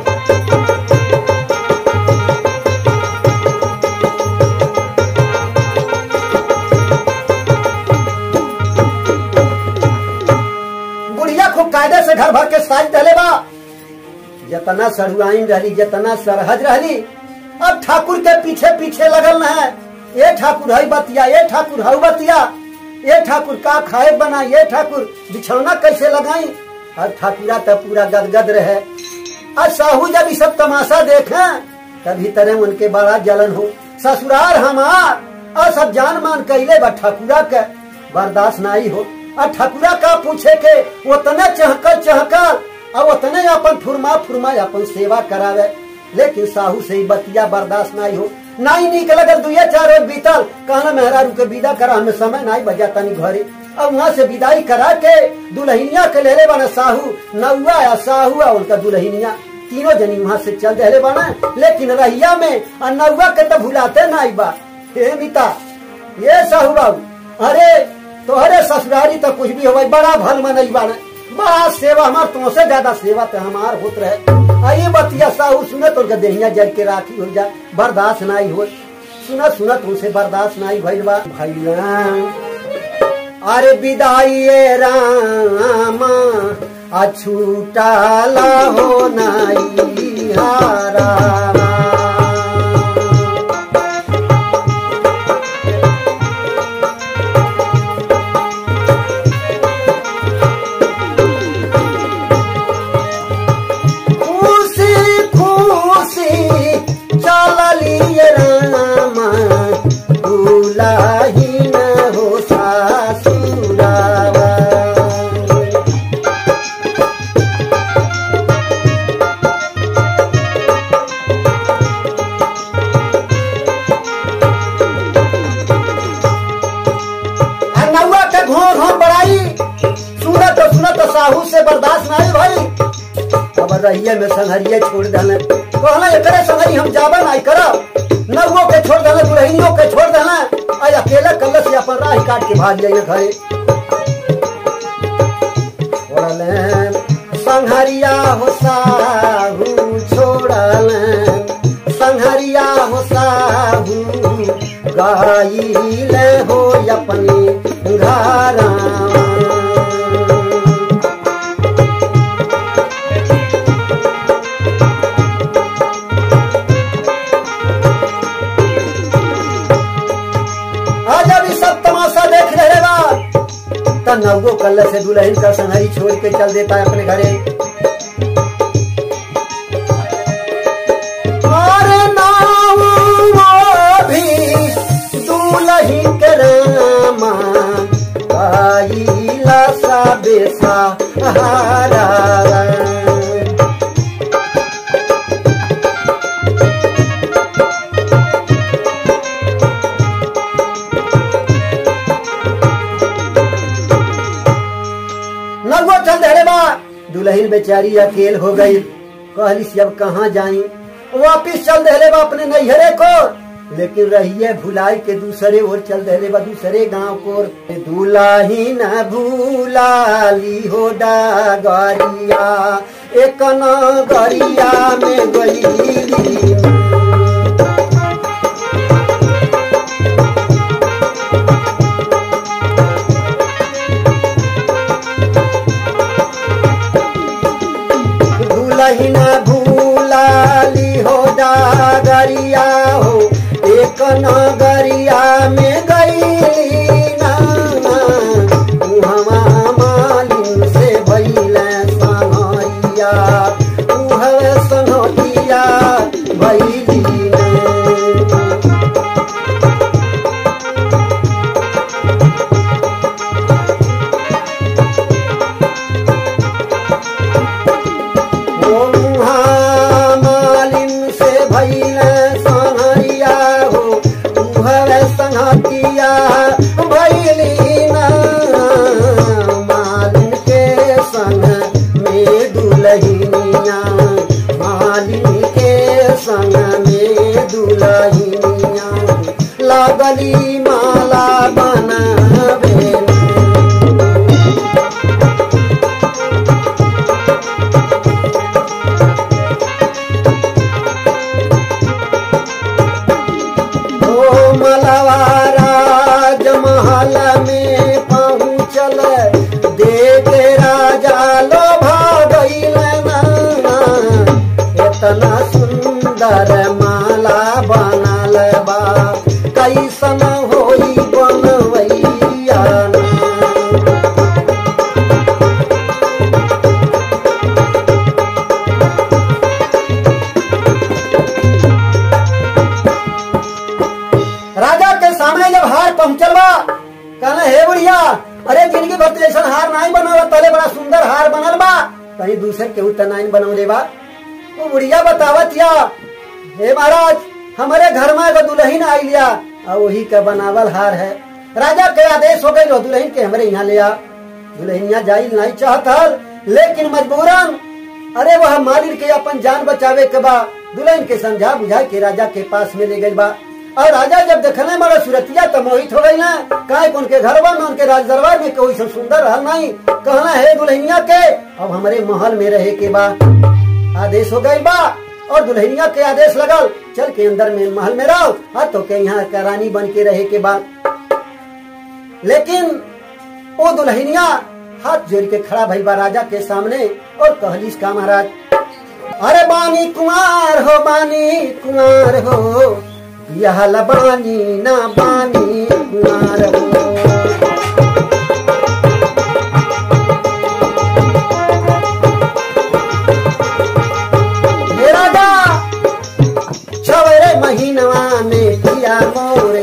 बुढ़िया खूब कायदे से घर भर के साज डले बा जतना सरुआइन रहली जतना सरहज रहली अब ठाकुर के पीछे पीछे लगल न है ये ठाकुर हई बतिया ये ठाकुर हऊ बतिया ये ठाकुर का खाए बना ये ठाकुर बिछौना कैसे लगाई अब ठाकुरा तो पूरा गदगद रहे आज साहू जब ये सब तमाशा देखे तभी तरह उनके बड़ा जलन हो ससुराल हमार और सब जान मान कैले बा ठाकुरा के बर्दाश्त नहीं हो और ठाकुरा का पूछे के उतने चहकल चहकल और उतने अपन फुरमा फुरमा अपन सेवा करावे लेकिन साहू से ही बतिया बर्दाश्त नहीं हो नहीं निक लगल दुए चार रोज बीतल कहना मेहरारू के विदा करा हमें समय नहीं बजा तनी घरे अब वहाँ से विदाई करा के दुल्हनिया के लेले बना साहू नौआ या साहू आ उनका दुल्हनिया तीनों जनी वहाँ से चल रहे बना लेकिन रहिया में और नौआ के तो भुलाते नहीं बा हे मिता ये साहू बाबू अरे तोहरे ससुरारी तो कुछ भी हो बड़ा भल मनई बाने बड़ा सेवा हमार तुमसे ज्यादा सेवा तो हमार होत रहे आई बतिया साहू सुने तो देहिया जल के राखी हो जा बर्दाश्त नहीं हो सुनत सुनत उनसे बर्दाश्त नहीं भइल बा भैया अरे विदाई रामा अछूटाला हो नाई हारा खुशी खुशी चललिए रामा दुलाही न हो सासुरावा आ नौआ के घोर घोर बड़ाई सुनत सुनत साहू से बर्दाश्त नहीं भाई अब रहिए में संहरिए छोड़ देने कहना एकरे संगरी हम जाबे नहीं करब नौओ के छोड़ देना दुल्हनियों के छोड़ देना आज अकेले कल्ले से अपन राह काट के भाग जाइए घरे छोड़ले संहरिया हो साहू छोड़ले संहरिया हो साहू गाइले हो अपनी घरा आज अभी सब तमाशा देख रहे बा तो नवगो कल से दुल्हन का संहरी छोड़ के चल देता है अपने घरे अरे नाव वो भी दुल्हन के रामा आईला सा बेसा हारा चल धरे बा दुल्हन बेचारी अकेल हो गई कहली अब कहाँ जाई वापिस चल दहले बा अपने नैहरे को लेकिन रहिए भुलाई के दूसरे ओर चल दहले बा दूसरे गांव को दुलाही न भूलाली हो डागरिया एक नगरिया में गई दुलहिन भूलाली हो डागरिया हो एक नगरिया में गईली उहवा मालिन से भैल सनैया उहव सनैया भैली ओ मालिन से भैल सनैया हो उहव सनैया भैली मालिन के संग में दुलहिनिया मालिन के संग में दुलहिनिया लागली माला बनावे ओ मलवारा जमहल में पहुँचल देख राजा लोभा गईल इतना सुंदर माला बनल बा कैसन होई बनवैया राजा के सामने जब हार पहुंचल बा कहना हे बुढ़िया अरे जिंदगी भर तो ऐसा हार नहीं बनल पहले बड़ा सुंदर हार बनल बा कहीं दूसरे केहू त नहीं बनौले बा वो बुढ़िया बतावत या हे महाराज हमारे घर में एगो दुल्हन आई लिया और वही का बनावल हार है राजा के आदेश हो गई दुल्हन के हमारे यहाँ लिया दुल्हनिया जाई नहीं चाहत हल लेकिन मजबूरन अरे वह मालिक के अपन जान बचावे के बा दुल्हन के समझा बुझा के राजा के पास में ले गई बा और राजा जब देखने मारा सूरतिया तो मोहित हो गई ना काहे कि उनके घर में उनके राज दरबार में कोई सब सुंदर रहल नहीं कहना है दुल्हनिया के अब हमारे महल में रहे के बा आदेश हो गई बा और दुल्हनिया के आदेश लगल चल के अंदर में महल में रहो हाँ तो के यहाँ का रानी बन के रहे के बाद लेकिन वो दुल्हनिया हाथ जोड़ के खड़ा भई बा राजा के सामने और कहलिस का महाराज अरे बानी कुमार हो बानी कुमार हो यह बानी ना बानी कुमार हो ये राजा छवरे महीनवा में किया मोरे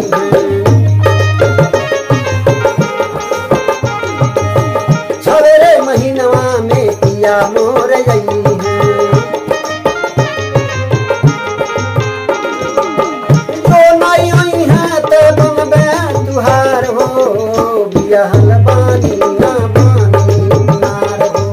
छवरे महीनवा में किया मोर गई तो नहीं आई है तो बनबे तुहार हो बियाहल बानी ना बानी नार हो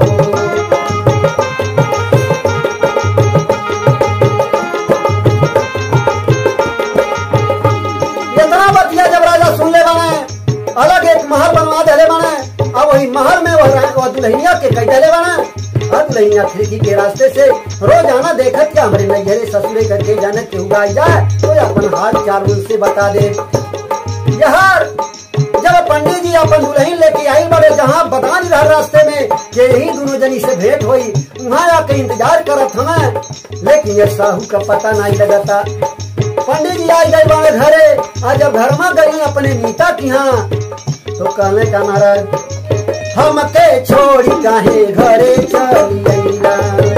इतना बतिया जब राजा सुन ले बने अलग एक महल बनवा देले बने अब वही महल में वह रह- वह दुल्हनिया के कई देले बने और दुल्हनिया खिड़की के रास्ते से रोजाना देखत के हमारे नैहरे ससुरे करके जाने के उगाई जाए तो अपन हाल चाल उनसे बता दे यार जब पंडित जी अपन दुल्हन लेके आई बड़े जहाँ बता नहीं रहा रास्ते में कि यही दोनों जनी से भेंट हुई वहाँ आके इंतजार करत हमें लेकिन ये साहू का पता नहीं लगता पंडित जी आई गए बड़े घरे आज जब घर में गई अपने नीता की यहाँ तो कहने का महाराज हमके छोड़ी काहे घरे चली अइला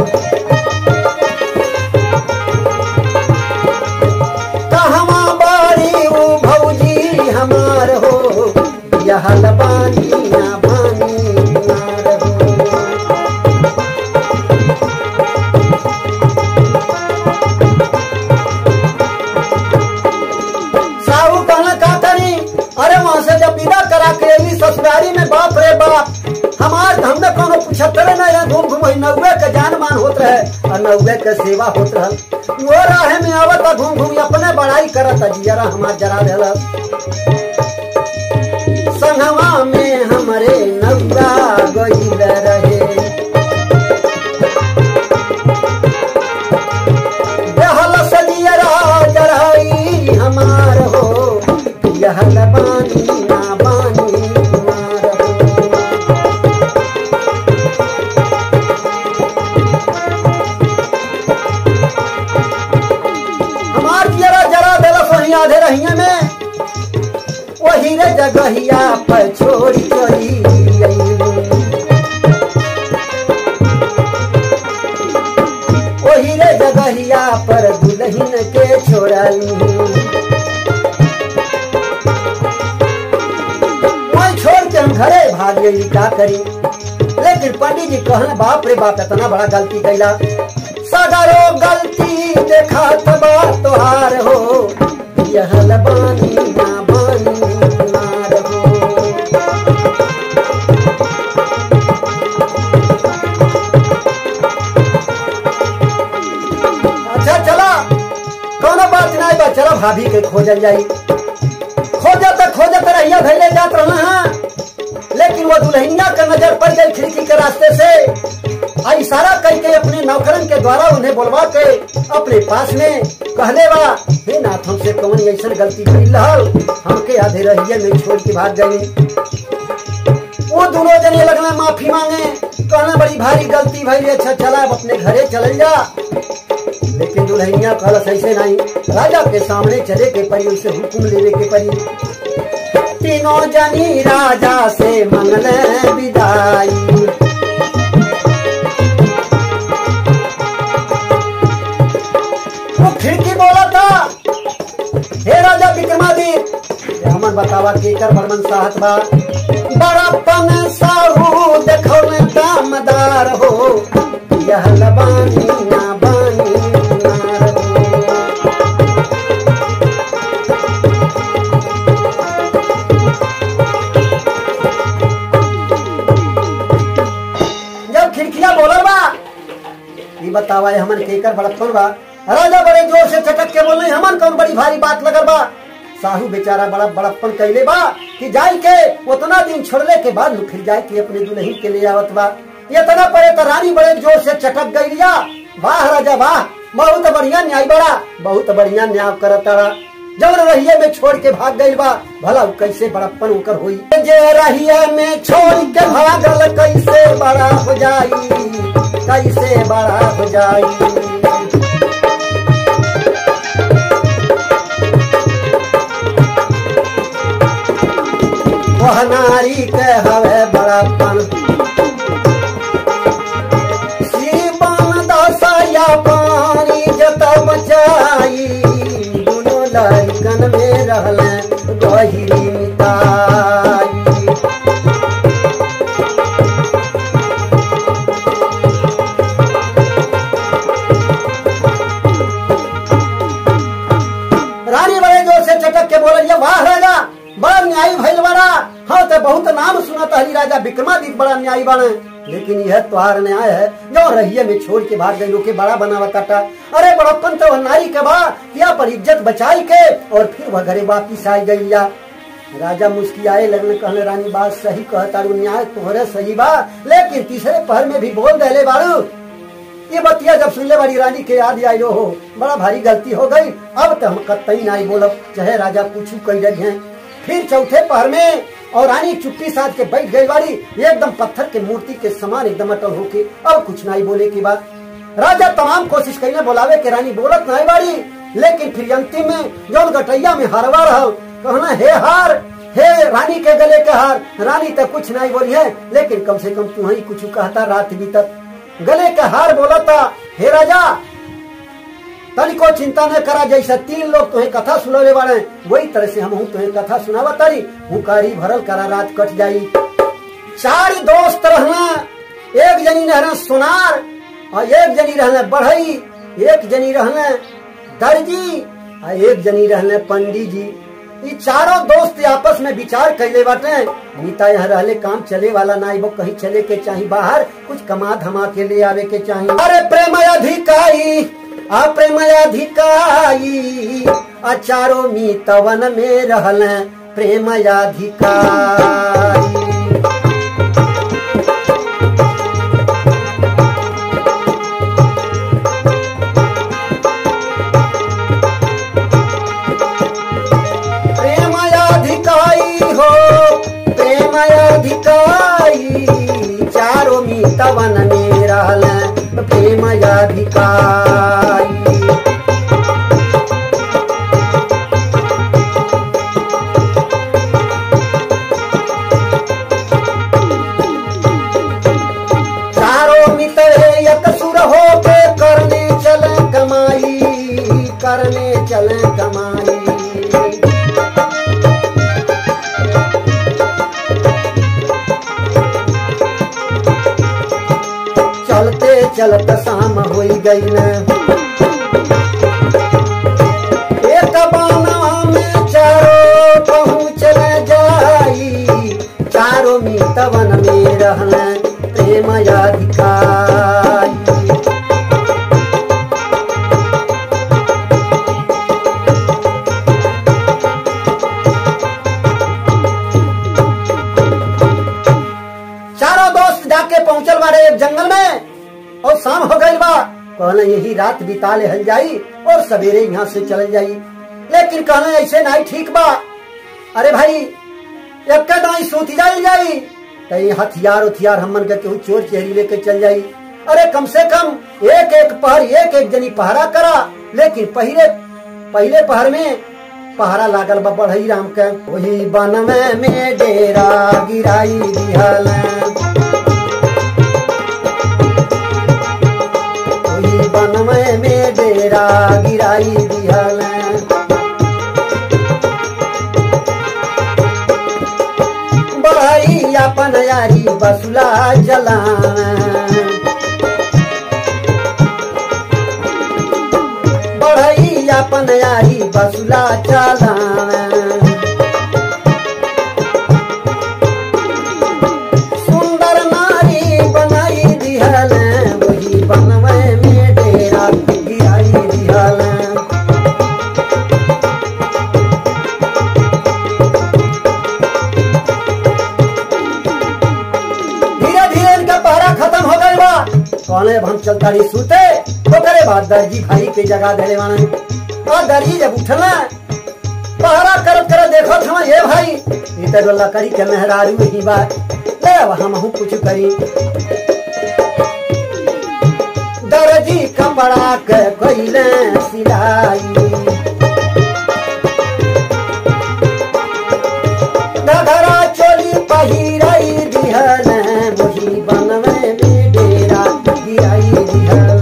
कहवा बाड़ी ऊ भौजी हमार हो यह बानी ना बानी नार हो साहू कहना का करी अरे वहां से जब विदा करा के अली ससुरारी में बाप रे बाप हमार हमने छतरे ना यहाँ घूम घूम नौवे के जान मान होत रहे और नौवे के सेवा होत रहल वो राहे में आवत घूम घूम अपने बड़ाई करत जियरा हमार जरा देल संगवा में हमरे नौरा गईल रहे रहल सजियरा जराई हमार हो यह बानी ना बानी हमार हो हमार जियरा जरा देलस वहीं आधे रहिए में वही रे जगहिया पर छोड़ी चली वही रे जगहिया पर दुल्हन के छोड़ली वही छोड़ के हम घरे भाग गई का करी लेकिन पंडित जी कहना बाप रे बाप इतना बड़ा गलती कैला सगरो गलती देखा तबा तोहार हो यह लबानी ना बानी नार हो अच्छा चला कोनो बात नहीं बा चलो भाभी के खोजल जाई खोजत खोजत रहिया धैले जात रहना है लेकिन वो दुल्हनिया का नजर पड़ गई खिड़की के रास्ते से आ इशारा करके अपने नौकरन के द्वारा उन्हें बुलवा के अपने पास में कहले बा हे नाथ हमसे कौन ऐसा गलती भइल रहल हमके आधे रहिए में छोड़ के भाग गई वो दोनों जने लगना माफी मांगे कहना बड़ी भारी गलती भइल अच्छा चला अब अपने घरे चल जा लेकिन दुल्हनिया कहलस ऐसे नहीं राजा के सामने चले के परी उनसे हुक्म लेवे के परी तीनों जनी राजा से मंगल विदाई वो खिड़की बोला था हे राजा विक्रमादित्य हमन बतावा केकर बर्मन साहत बा बड़प्पन साहू देखो में दामदार हो यह लबानी ना बानी नार हो जब खिड़कियां बोलल बा ये बतावा ये हमन केकर बड़प्पन बा राजा बड़े जोर से चटक के बोले हमन कौन बड़ी भारी बात लगल बा साहू बेचारा बड़ा बड़प्पन कैले बा कि जाई के उतना दिन छोड़ले के बाद नु फिर जाए के अपने दुल्हन के ले आवत बा ये तना पड़े तो रानी बड़े जोर से चटक गई लिया वाह राजा वाह बहुत बढ़िया न्याय बड़ा बहुत बढ़िया न्याय करत तारा जब रहिए में छोड़ के भाग गई बा भला उ कैसे बड़प्पन उकर हुई जे रहिए में छोड़ के भागल कैसे बड़ा हो जाई कैसे बड़ा हो जाई वह नारी के हवे बड़ापन श्रीमान दसया पानी जत बचाई दोनों लड़कन में रहल गहिरी मिताई रानी बड़े जोर से चटक के बोलिए वाह राजा बड़ा न्यायी भइल बड़ा हाँ तो बहुत नाम सुनत हरी राजा विक्रमादित्य बड़ा न्यायी बने लेकिन यह त्योहार न्याय है जो रहिए में छोड़ के भाग गई के बड़ा बनावा काटा अरे बड़प्पन तो वह नारी के बा या पर इज्जत बचाई के और फिर वह घरे वापिस आई गई या राजा मुस्कियाए लगने कहने रानी बात सही कहता न्याय तोहरे सही बा लेकिन तीसरे पहर में भी बोल दहले बाड़ू ये बतिया जब सुनले वाली रानी के याद आई हो बड़ा भारी गलती हो गई अब तो हम कतई नहीं बोलब चाहे राजा कुछ कही रही हैं फिर चौथे पहर में और रानी चुप्पी साथ के बैठ गई वाली एकदम पत्थर के मूर्ति के समान एकदम अटल होके अब कुछ नहीं बोले की बात राजा तमाम कोशिश कईने बोलावे के रानी बोलत नहीं बाड़ी लेकिन फिर अंतिम में जौन गटैया में हारवा रहल कहना हे हार हे रानी के गले के हार रानी तो कुछ नहीं बोली है लेकिन कम से कम तू ही कुछ कहता रात बीतत गले के हार बोला था हे राजा तनिको चिंता न करा जैसा तीन लोग तुम्हें कथा सुनने वाले वही तरह से हम तुम्हें कथा सुनावा तारी हुकारी भरल करा रात कट जाई चार दोस्त रहना एक जनी रहना सोनार और एक जनी रहना बढ़ई एक जनी रहना दर्जी और एक जनी रहना पंडित जी ई चारों दोस्त आपस में विचार कैले बाटे मीता यहाँ रहले काम चले वाला ना वो कहीं चले के चाही बाहर कुछ कमा धमा के ले आवे के चाही अरे प्रेम अधिकाई आ प्रेम अधिकाई आ चारों मीतवन में रहल प्रेम अधिकाई प्रेम अधिकाई हो प्रेम अधिकाई चारों मीतवन में रहल प्रेम अधिकाई चारों मित्र एक सुर हो के करने चले कमाई करने चले कमाई चलते चलते शाम हो गई न एक बाना में चारों पहुँच जाई चारों मितवन में रहल प्रेम अधिकारी चारों दोस्त जाके पहुंचल बारे एक जंगल में और शाम हो गई बा कहले यही रात बिता ले हल जाई और सवेरे यहाँ से चल जाई लेकिन कहले ऐसे नहीं ठीक बा अरे भाई एक दाई सूती जाई जाई कहीं हथियार उथियार हमन के केहू चोर चेहरी लेके चल जाई अरे कम से कम एक एक पहर एक एक जनी पहरा करा लेकिन पहले पहले पहर में पहरा लागल बा बढ़ई राम के वही बनवे में डेरा गिराई दिहल वही बनवे में डेरा गिराई दिहल बढ़ई अपन यारी बसुला जला बढ़ई अपन यारी बसुला चला सुंदर नारी बनाई दिहल वही बनवे में डेरा गिराई दिहल धीरे धीरे इनका पहरा खत्म हो गई बा कहले अब हम चलता रही सूते तो करे बाद दर्जी भाई के जगह देले वाने और दर्जी जब उठला पहरा करत करत देखो था ये भाई इधर वाला करी के मेहरारू ही बा ले अब हम हूँ कुछ करी दर्जी कपड़ा के कोइले सिलाई घघरा चोली पहिराई दिहल वही बनवे में डेरा गिराई दिहल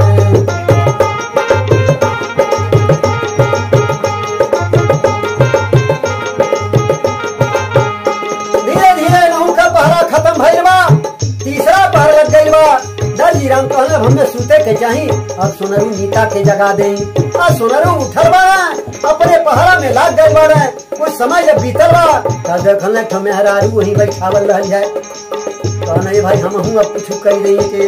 धीरे धीरे नहू का पहरा खत्म भइल बा तीसरा पहर लग गइल बा दर्जी राम कहले हमने सूते के चाही अब सोनरू नीता के जगा दे आ सोनरू उठल बा अपने पहरा में लाग गइल बा कुछ समय जब बीतल बा त देखल ठो मेहरारू वही बैठावल रहल जाए कहने भाई हम हूँ अब कुछ कह दे के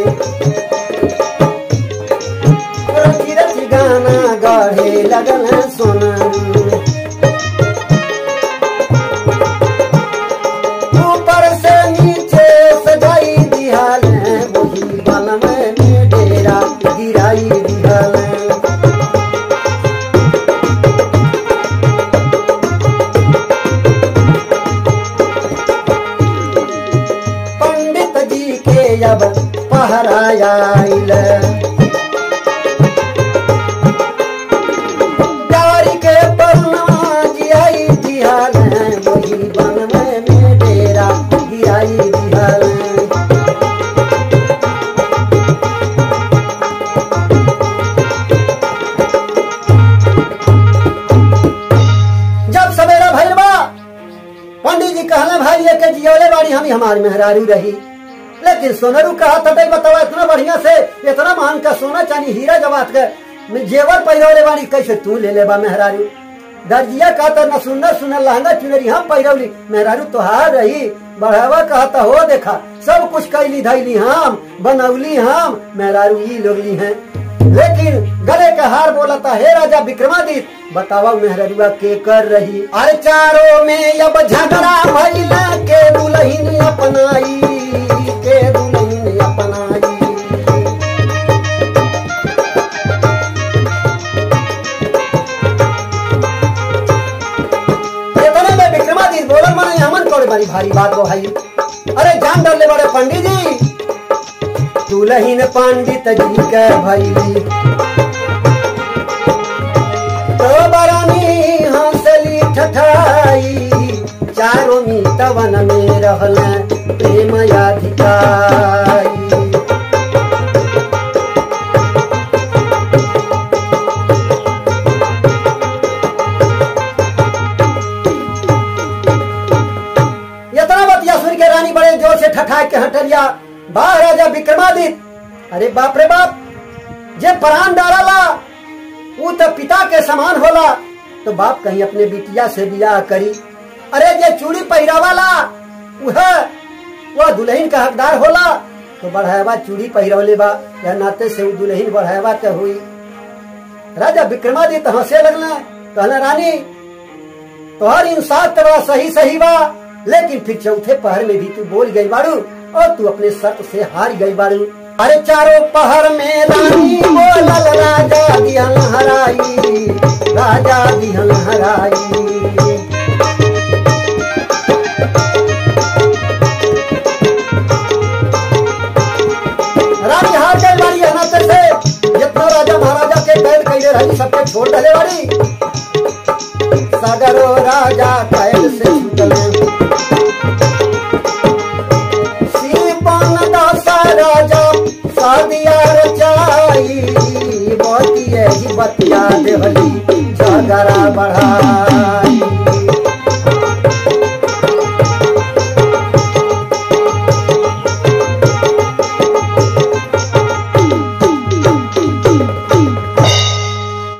रची रची गाना गढ़े लगल सोनरू ऊपर से नीचे सजाई दिहल वही बनम में डेरा गिराई दिहल पंडित जी के अब पहरायाइल डारी के परनवा जियाई दिहल वही बनम में डेरा गिराई दिहल जब सवेरा भइल बा पंडित जी कहले भाई ये के जियोले बाड़ी हम हमारी मेहरारू रही लेकिन सोनरू कहा था भाई बतावा इतना बढ़िया से इतना महंग का सोना चांदी हीरा जवात के जेवर पहिरोले बाड़ी कैसे तू ले ले बा मेहरारू दर्जिया कहता न सुंदर सुंदर लहंगा चुनरी हम पहिरौली मेहरारू तोहार रही बढ़ावा कहता हो देखा सब कुछ कैली धैली हम बनौली हम मेहरारू ई लोगली हैं लेकिन गले का हार बोला था हे राजा विक्रमादित्य बतावा मेहररुआ के कर रही अरे चारों में अब झगड़ा भइला के दुल्हन अपनाई के दुल्हन अपनाई इतने में विक्रमादित्य बोलन माने हमन कोड़े बड़ी भारी बात हो भाई अरे जान डरले बड़े पंडित जी दुल्हन पंडित जी के भैली तो बरानी हंसली ठठाई चारों मीतवन में रहल प्रेम अधिकारी इतना बतिया सुन के रानी बड़े जोर से ठठाए के हटरिया बाह राजा विक्रमादित्य अरे बाप रे बाप जे प्राण डाला वो तो पिता के समान होला तो बाप कहीं अपने बिटिया से बियाह करी अरे जे चूड़ी पहिरावाला वह वह दुल्हन का हकदार होला तो बढ़ावा चूड़ी पहिरवले बा या नाते से वो दुल्हन बढ़ावा के हुई राजा विक्रमादित्य हंसे लगना कहना रानी तोहर इंसाफ तो बड़ा सही सही बा लेकिन फिर चौथे पहर में भी तू बोल गई बाड़ू और तू अपने शर्त से हार गई बाड़ू अरे चारों पहर में रानी बोलल राजा दिहन हराई राजा दिहन हराई रानी हार गई बाड़ी अनाते से जितना राजा महाराजा के कैद कैले रही सबके छोड़ डले बाड़ी सागरो राजा कैद से छूटले सीपन दासा राजा सादिया रचाई बतिया ही बतिया देहली झगड़ा बढ़ाई